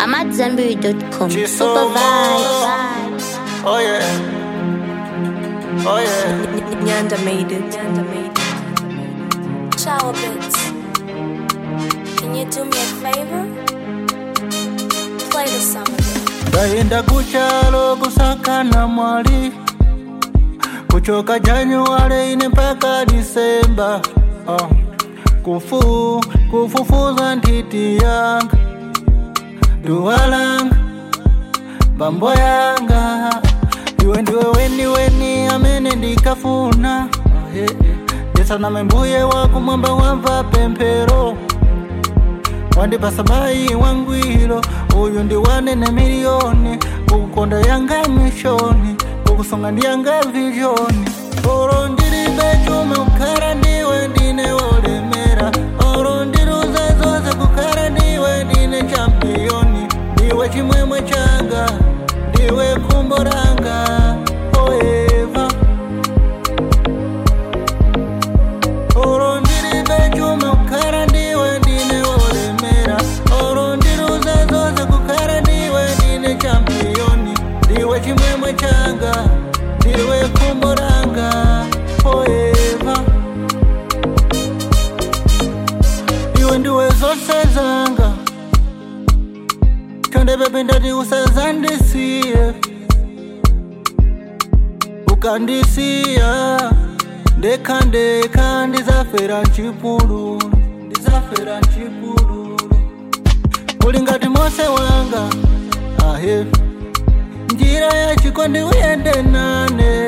I'm at Zenberry.com. She's so Super more. vibes. Oh yeah. Oh yeah. Nyanda made it. Nyanda made it. Shower bits. Can you do me a favor? Play the song again. Ndayenda kuchalo kusakana mwali kuchoka Januari ine mpaka Disemba uh. kufu kufufuza ntiti yanga duwa langa mbambo yanga iwe ndiwe weni weni amene ndikafuna uh, yeah, yeah. ndisaname mbuye wako mwamba wamva pemphero wandipasa bayi wangwiro uyu ndi wanene miliyoni kukukonda yanga mishoni kukusunga ndi yanga vizhoni oro ndilibe chuma kukhala ndiwe ndine wolemera oro ndiluza zonse kukhala ndiwe ndine champiyoni ndiwe chimwemwe changa ndiwe khumbo langa forever oro ndilibe chuma kukhala ndiwe ndine wolemera oro ndiluza zonse kukhala ndiwe ndine champiyoni ndiwe chimwemwe changa ndiwe khumbo langa forever iwe ndiwe zonse zanga chonde pepe ndati usazandisiye ukandisiya ndekha ndekha ndizafera mchipululu ndizafera mchipululu uli ngati mose wanga ahe njira ya chikondi uyende nane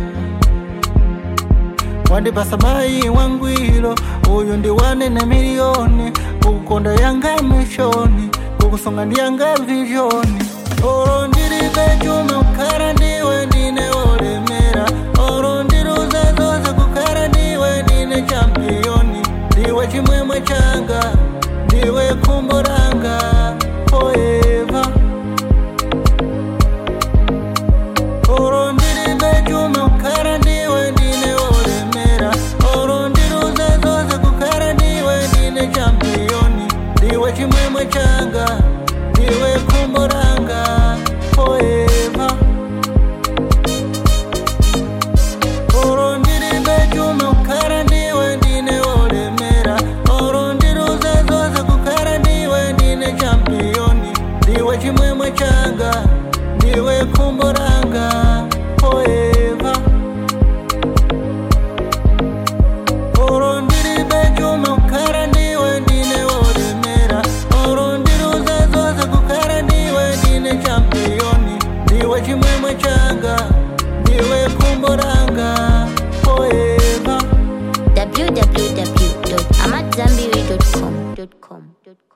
wandipasa bayi wangwiro uyu ndi wanene miliyoni kukukonda yanga mishoni kukusunga ndi yanga vizhoni oro ndilibe chuma kukhala ndiwe ndine wolemera oro ndiluza zonse kukhala ndiwe ndine champiyoni ndiwe chimwemwe changa ndiwe khumbo langa forever oro ndilibe chuma kukhala ndiwe ndine wolemera oro ndiluza zonse kukhala ndiwe ndine champiyoni ndiwe chimwemwe changa ndiwe khumbo langa forever oro ndilibe chuma kukhala ndiwe ndine wolemera oro ndiluza zonse kukhala ndiwe ndine champiyoni ndiwe chimwemwe changa ndiwe khumbo langa forever oro ndilibe chuma kukhala ndiwe ndine wolemera oro ndiluza zonse kukhala ndiwe ndine champiyoni ndiwe chimwemwe changa ndiwe khumbo langa forever www.amatzambiri.com.